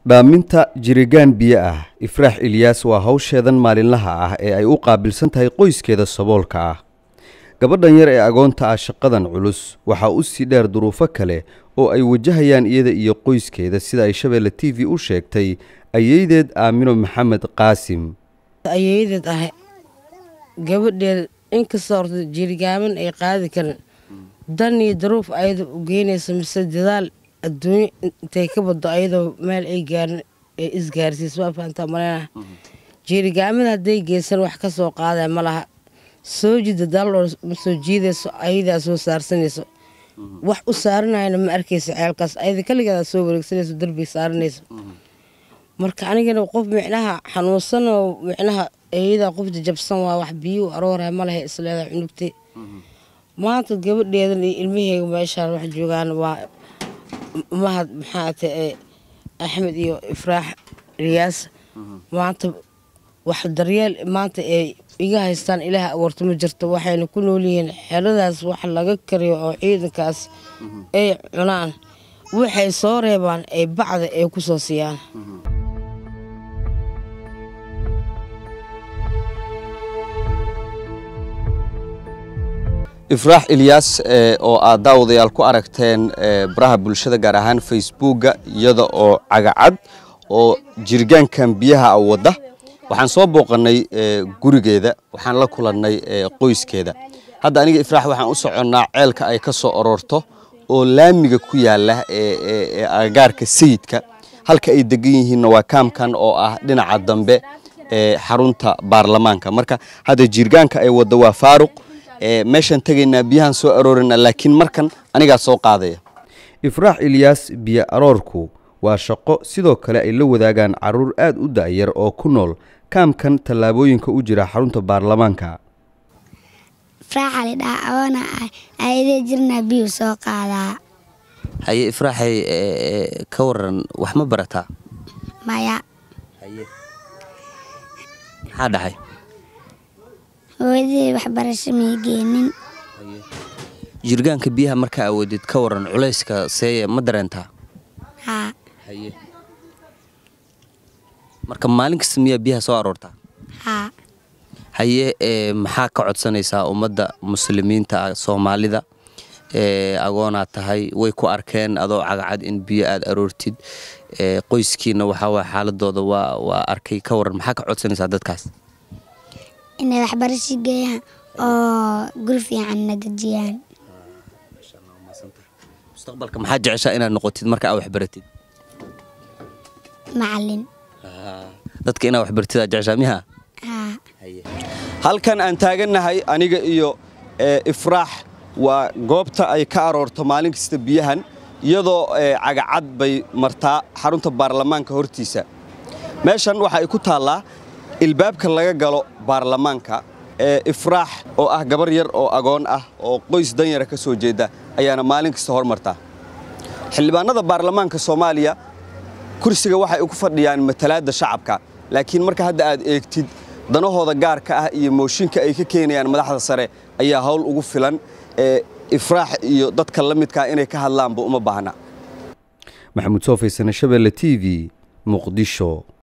dhaaminta jirigaan biyo ah ifraax ilyaas waa hawsheedan maalinlaha ah ee ay u qaabilsan tahay qoyskeeda saboolka ah gabadhan yar ee agoonta ah shaqadan culus waxaa u sii dheer duruufo kale oo ay wajahayaan iyada iyo qoyskeeda sida ay shabeelle t v u sheegtay ayeydeed aamino maxamed qaasim ayeeyadeed ah gabadheeda inkastoo horta jirigaaman ay qaadi karin dan iyo daruuf ayada u geynaysa mise dadaal adduunyo intay ka baddo ayadoo meel ay gaarin ee isgaarsiis waa fahantaa maleynaha jiirigaamada hadday geysan wax ka soo qaadaya ma laha soo jida daaloo ma soo jiidayso ayadaa soo saarsanayso wax u saaranayana ma arkaysa ceelkaas ayada kaligeeda soo wareegsanayso darbiga saaranayso marka anigana qof micnaha xanuunsanoo micnaha eeyadaa qof jajabsan waa wax biyuu arooraya ma laha isleeda cunugtay maanta gabadheedan iyo ilmaheega meeshaan wax joogaan waa mahad maxaa ta axmed iyo ifraax riyaas maanta wax daryeel maanta ay iga haystaan ilaah abuurta ma jirto waxayna ku noolyihiin xeladaas wax laga kariyo oo ciidankaas ay cunaan waxay soo reebaan ay bacda ay ku soo siiyaan ifraax ilyaas oo aad daawadayaal ku aragteen baraha bulshada gaar ahaan facebooka iyada oo cagacad oo jirgaankan biyaha a wadda waxaan soo booqannay gurigeeda waxaan la kulannay qoyskeeda hadda aniga ifraax waxaan u soconnaa ceelka ay ka soo aroorto oo laamiga ku yaala ee agagaarka sayidka halka ay degan yihiinna waa kaamkan oo ah dhinaca dambe ee xarunta baarlamaanka marka hadda jirgaanka ay wadda waa faaruq meeshaan tegaynaa biyahaan soo aroorina laakiin markan anigaa soo qaadaya ifraax ilyaas biyo aroorku waa shaqo sidoo kale ay la wadaagaan caruur aad u da'yar oo ku nool kaamkan tallaabooyinka u jira xarunta baarlamaanka ifraaxa lidhaha awoona ah ayadee jirnaa biyuu soo qaadaa haye ifraaxay ka waran wax ma barataa maya maxaa dhaxay hooyadii waxbarasho may geenin jirgaanka biyaha markaa awoodid ka waran culayska seeye ma dareentaa haa haye marka maalin kasta miyaa biyaha soo aroortaa haa haye ee maxaa ka codsanaysaa ummadda muslimiinta ah soomaalida ee agoonaad tahay way ku arkeen adoo cagacad in biyo aad aroortid ee qoyskiina waxaa waay xaaladooda waa waa arkay ka waran maxaa ka codsanaysaa dadkaas inay waxbarasho geeyaan oo guri fiicanna dejiyaan mustaqbalka maxaa jeceshaa inaad noqotid marka aad waxbaratid macalin dadka inaad waxbaratid aad jeceshaa miha haa halkan aan taagannahay aniga iyo ifraax waa goobta ay ka aroorto maalin kasta biyahan iyadoo cagacad bay martaa xarunta baarlamaanka hortiisa meeshan waxa ay ku taallaa ilbaabka laga galo baarlamaanka ee ifraax oo ah gabar yar oo agoon ah oo qoys danyara ka soo jeeda ayaana maalin kasta hormartaa xildhibaanada baarlamaanka soomaaliya kursiga waxay ku fadhiyaan matalaadda shacabka laakiin marka hadda aad eegtid danahooda gaarka ah iyo mooshinka ay ka keenayaan madaxda sare ayaa hawl ugu filan ee ifraax iyo dadka la midkaa inay ka hadlaanba uma baahna maxamuud soofaysan shabeelle t v muqdisho